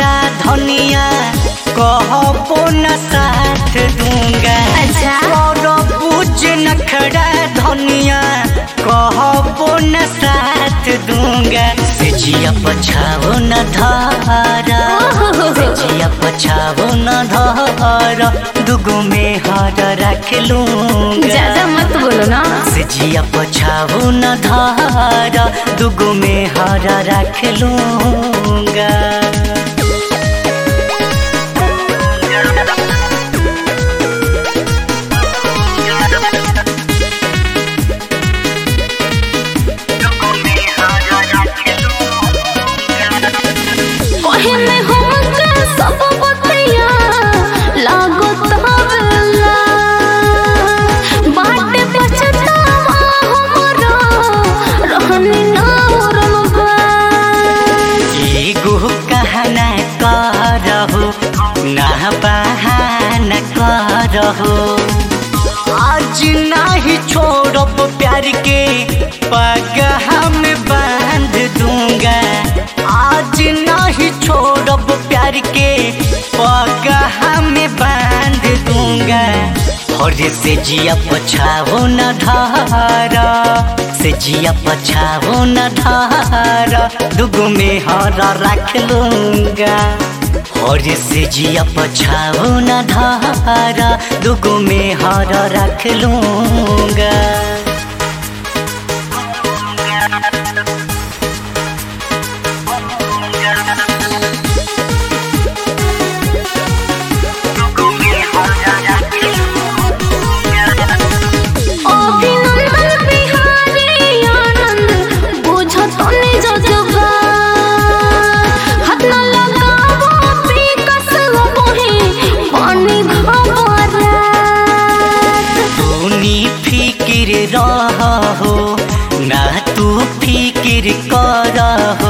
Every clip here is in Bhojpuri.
नखड़ा धनिया कहबो न साथ दूंगा अच्छा। और पूज नखड़ा धनिया कहबो न साथ दूंगा से जिया पछाओ न धारा से जिया पछाओ न धारा दुगो में हार रख लूंगा ज्यादा मत बोलो ना से जिया पछाओ न धारा दुगो में हारा रख लूंगा कहने हमके सब बतिया लागो तबला बाटे पछतावा हमरो रहनी ना उरमबा एगो कहना करहो ना बहाना करहो आज नहीं छोड़ब प्यार के पगहा में बांध दूंगा आज नहीं छोड़ब प्यार के पगहा में बांध दूंगा और से जिया पछाओ न धारा से जिया पछाओ न धारा दुगो में हरा रख लूंगा और से जिया पछाओ न धारा दुगो में हरा रख लूंगा अभिनंदन बिहारी आनंद बुझत निज जबा हाथ न लगावो पिकस लबोहे पानी घबरा तूनी फिकिर रहो ना तू फिकिर करहो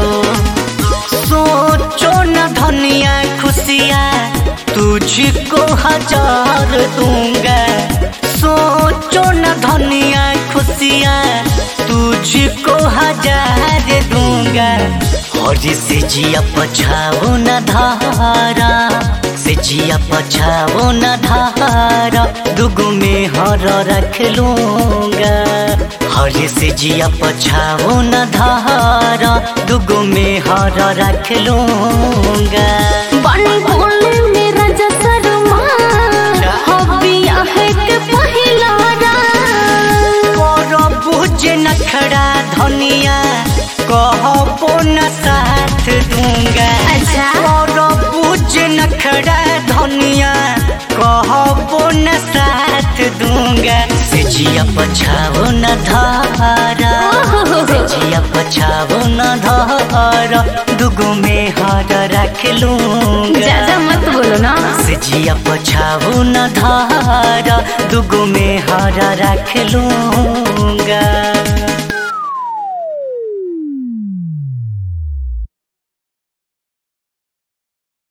सोचो न धनिया खुशियाँ तुझको हजार दूंगा सोचो न धनिया खुशियाँ तुझको हजार दूंगा और से जिया पछाओ न धारा से जिया पछाओ न धारा दुगो में हर रख लूंगा हर से जिया पछाओ न धारा दुगो में हर रख लूंगा बनी बोले मेरा जसरमा हबिया है के पहिला रात कर बुझ नखड़ा धनिया कहबो न साथ दूंगा अच्छा। कर बुझ नखड़ा धनिया कहबो न साथ दूंगा से जिया पछाओ न धारा से जिया पछाओ न धारा दुगो में हार रख लूंगा ज्यादा मत बोलो ना से जिया पछाओ न धारा दुगो में हारा रख लूंगा